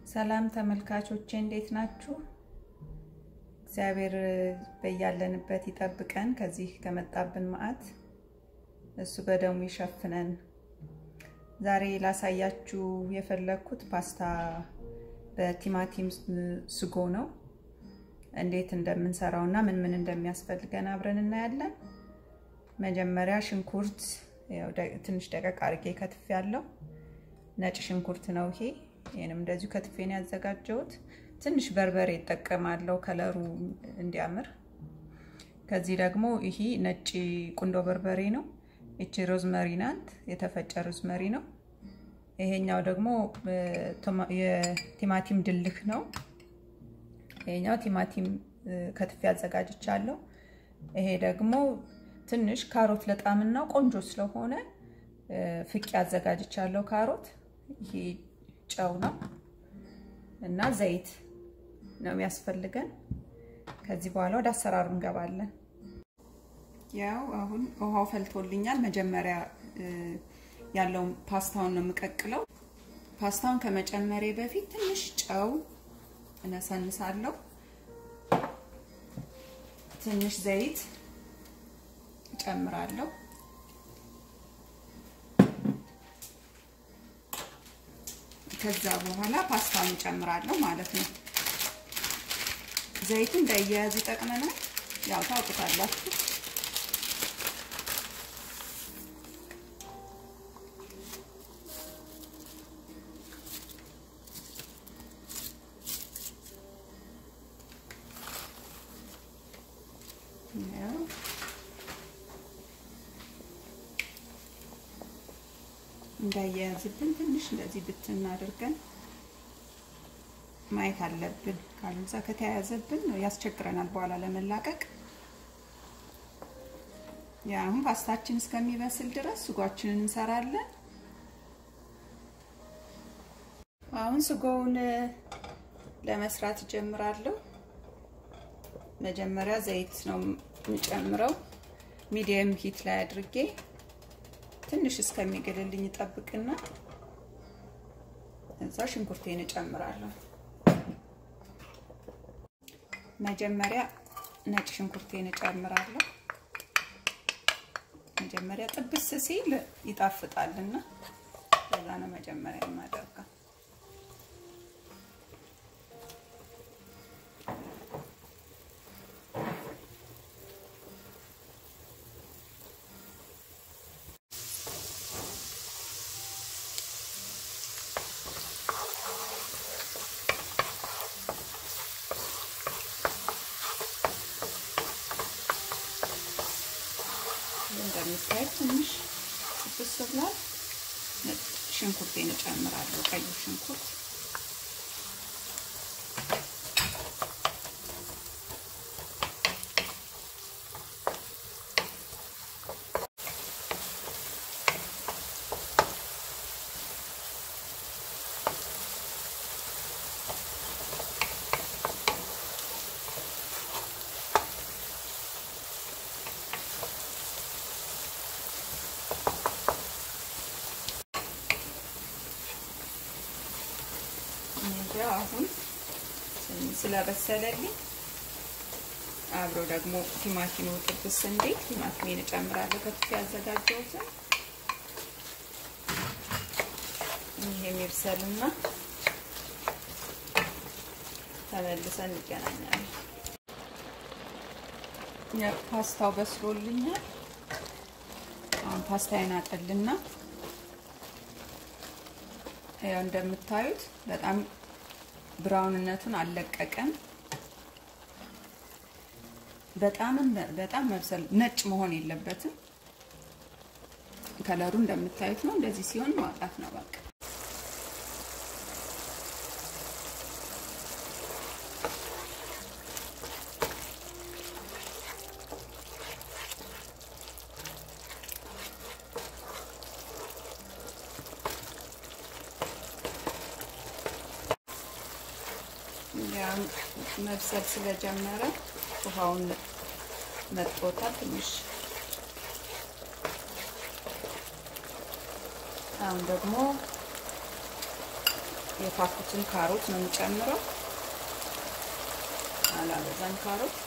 ሰላም ተመልካቾቼ እንዴት ናችሁ? እግዚአብሔር በያለንበት ይጠብቀን፣ ከዚህ ከመጣብን መዓት እሱ በደሙ ይሸፍነን። ዛሬ ላሳያችሁ የፈለግኩት ፓስታ በቲማቲም ስጎ ነው። እንዴት እንደምንሰራው እና ምን ምን እንደሚያስፈልገን አብረን እናያለን። መጀመሪያ ሽንኩርት ትንሽ ደቀቅ አድርጌ ከትፍ ያለው ነጭ ሽንኩርት ነው ይሄ። ይህንም እንደዚሁ ከትፌ ነው ያዘጋጀሁት። ትንሽ በርበሬ ይጠቀማለሁ ከለሩ እንዲያምር። ከዚህ ደግሞ ይሄ ነጭ ቁንዶ በርበሬ ነው። ይቺ ሮዝመሪ ናት፣ የተፈጨ ሮዝመሪ ነው። ይሄኛው ደግሞ የቲማቲም ድልህ ነው። ይሄኛው ቲማቲም ከትፌ አዘጋጅቻለሁ። ይሄ ደግሞ ትንሽ ካሮት ለጣምና ቆንጆ ስለሆነ ፍቄ አዘጋጅቻለሁ። ካሮት ይሄ ጨው ነው እና ዘይት ነው የሚያስፈልገን። ከዚህ በኋላ ወደ አሰራሩ እንገባለን። ያው አሁን ውሃው ፈልቶልኛል። መጀመሪያ ያለውን ፓስታውን ነው የምቀቅለው። ፓስታውን ከመጨመሬ በፊት ትንሽ ጨው እነሰንሳለሁ። ትንሽ ዘይት እጨምራለሁ። ከዛ በኋላ ፓስታውን እጨምራለሁ ማለት ነው። ዘይቱ እንዳያያዝ ይጠቅመናል። ያው ታውቁታላችሁ። እንዳያያዝብን ትንሽ እንደዚህ ብትን አድርገን ማየት አለብን። ካልዛ ከተያያዘብን ያስቸግረናል በኋላ ለመላቀቅ። ያ አሁን ፓስታችን እስከሚበስል ድረስ ስጓችንን እንሰራለን። አሁን ስጎውን ለመስራት እጀምራለሁ። መጀመሪያ ዘይት ነው የምጨምረው ሚዲየም ሂት ላይ አድርጌ ትንሽ እስከሚግልልኝ ጠብቅና እዛ ሽንኩርቴን እጨምራለሁ። መጀመሪያ ነጭ ሽንኩርቴን እጨምራለሁ። መጀመሪያ ጥብስ ሲል ይጣፍጣልና ለዛ ነው መጀመሪያ የማደርገው። እንደምታዩት ትንሽ ጥብስ ብሏል። ሽንኩርቴን እጨምራለሁ፣ ቀዩ ሽንኩርት አሁን ስለበሰለልኝ አብሮ ደግሞ ቲማቲሙ ጥብስ እንዴት ቲማቲሜን እጨምራለሁ ከትፌ ያዘጋጀሁትን ይሄ የሚብሰልና ተመልሰን እንገናኛለን። ፓስታው በስሎልኛል። አሁን ፓስታዬን አጠልና ያው እንደምታዩት በጣም ብራውንነቱን አልለቀቀም። በጣምም በጣም መብሰል ነጭ መሆን የለበትም። ከለሩ እንደምታዩት ነው። እንደዚህ ሲሆን ማውጣት ነው በቃ። መብሰል ስለጀመረ ውሃውን መጥቶታል ትንሽ። አሁን ደግሞ የታኩትን ካሮት ነው የምጨምረው። አላበዛም ካሮት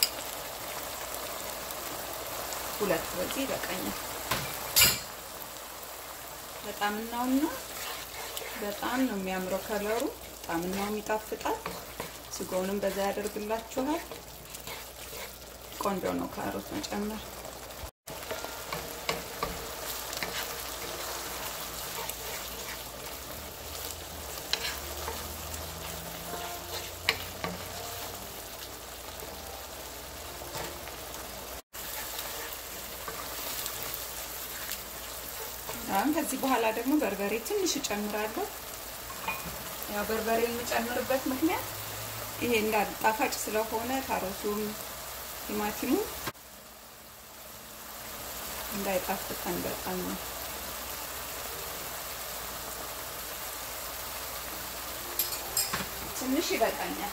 ሁለት በዚህ ይበቃኛል። በጣምናውና በጣም ነው የሚያምረው ከለሩ፣ ጣምናውም ይጣፍጣል። ስጋውንም በዛ ያደርግላችኋል። ቆንጆ ነው ካሮት መጨመር። አሁን ከዚህ በኋላ ደግሞ በርበሬ ትንሽ እጨምራለሁ። ያው በርበሬ የምጨምርበት ምክንያት ይሄ እንዳል ጣፋጭ ስለሆነ ካሮቱም ቲማቲሙ እንዳይጣፍጠን በጣም ነው። ትንሽ ይበቃኛል።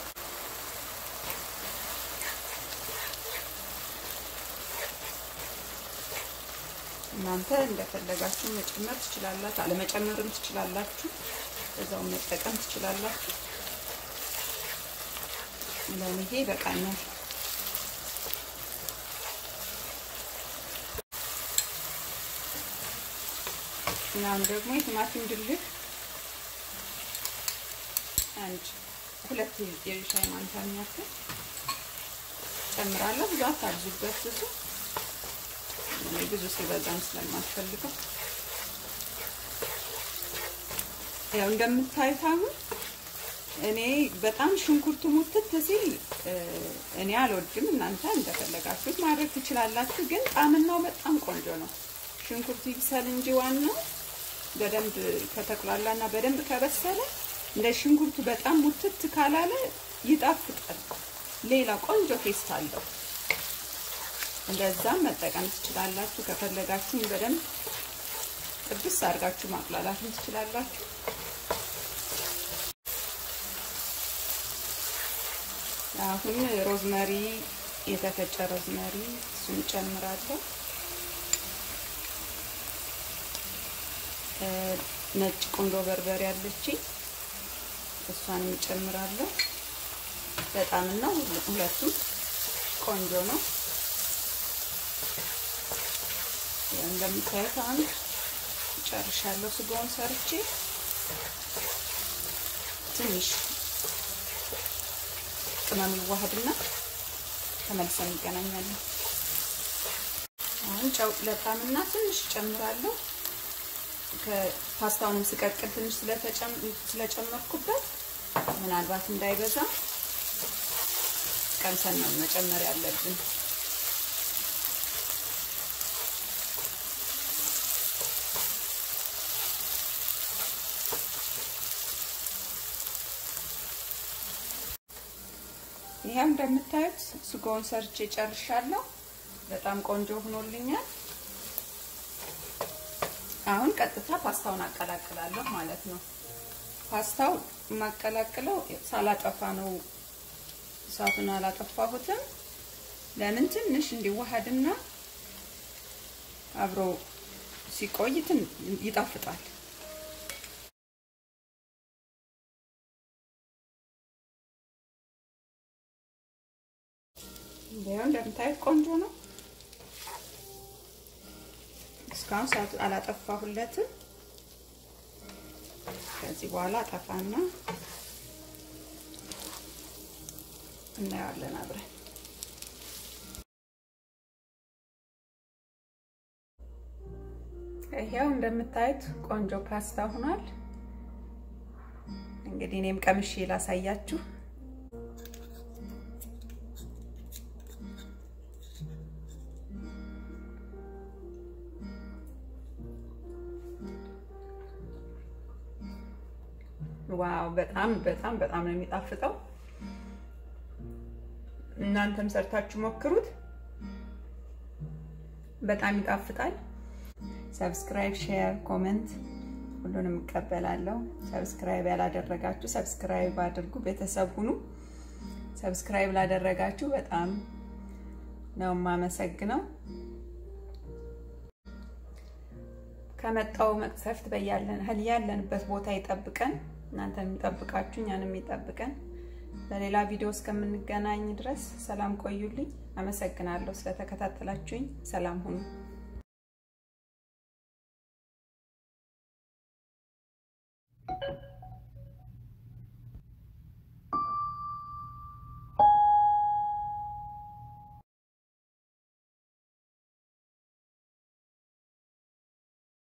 እናንተ እንደፈለጋችሁ መጨመር ትችላላችሁ፣ አለመጨመርም ትችላላችሁ፣ እዛው መጠቀም ትችላላችሁ። ለኔ ይሄ ይበቃኛል። እናም ደግሞ የቲማቲም ድልህ አንድ ሁለት የሻይ ማንኪያ የሚያክል ጨምራለሁ። ብዙ አታብዙበት ብዙ ብዙ ሲበዛም ስለማልፈልገው ያው እንደምታዩት አሁን እኔ በጣም ሽንኩርቱ ሙትት ሲል እኔ አልወድም። እናንተ እንደፈለጋችሁት ማድረግ ትችላላችሁ። ግን ጣዕምናው በጣም ቆንጆ ነው። ሽንኩርቱ ይብሰል እንጂ ዋናው በደንብ ከተቁላላና በደንብ ከበሰለ እንደ ሽንኩርቱ በጣም ሙትት ካላለ ይጣፍጣል። ሌላ ቆንጆ ቴስት አለው። እንደዛም መጠቀም ትችላላችሁ። ከፈለጋችሁ በደንብ ጥብስ አድርጋችሁ ማቅላላትም ትችላላችሁ። አሁን ሮዝመሪ የተፈጨ ሮዝመሪ እሱን ጨምራለሁ። ነጭ ቁንዶ በርበሬ አለችኝ እሷንም እጨምራለሁ። በጣምና ሁለቱም ቆንጆ ነው። እንደምታዩት አሁን ጨርሻለሁ። ስጋውን ሰርቼ ትንሽ ቅመም ይዋሃድና ተመልሰን እንገናኛለን። አሁን ጨው ለጣምና ትንሽ ጨምራለሁ። ከፓስታውንም ስቀቅል ትንሽ ስለጨመርኩበት ምናልባት እንዳይበዛ ቀምሰን ነው መጨመር ያለብን። ይሄው እንደምታዩት ስጋውን ሰርቼ ጨርሻለሁ። በጣም ቆንጆ ሆኖልኛል። አሁን ቀጥታ ፓስታውን አቀላቅላለሁ ማለት ነው። ፓስታው የማቀላቅለው ሳላጠፋ ነው። እሳቱን አላጠፋሁትም። ለምን ትንሽ እንዲዋሃድና አብሮ ሲቆይ ይጣፍጣል። ይሄው እንደምታዩት ቆንጆ ነው። እስካሁን ሰዓት አላጠፋሁለትም። ከዚህ በኋላ አጠፋና እናየዋለን አብረን። ይሄው እንደምታዩት ቆንጆ ፓስታ ሆኗል። እንግዲህ እኔም ቀምሼ ላሳያችሁ። ዋው በጣም በጣም በጣም ነው የሚጣፍጠው። እናንተም ሰርታችሁ ሞክሩት። በጣም ይጣፍጣል። ሰብስክራይብ፣ ሼር፣ ኮሜንት ሁሉንም እቀበላለሁ። ሰብስክራይብ ያላደረጋችሁ ሰብስክራይብ አድርጉ፣ ቤተሰብ ሁኑ። ሰብስክራይብ ላደረጋችሁ በጣም ነው የማመሰግነው። ከመጣው መቅሰፍት በያለን ያለንበት ቦታ ይጠብቀን። እናንተ የሚጠብቃችሁ እኛን የሚጠብቀን። በሌላ ቪዲዮ እስከምንገናኝ ድረስ ሰላም ቆዩልኝ። አመሰግናለሁ ስለተከታተላችሁኝ። ሰላም ሁኑ። Thank you.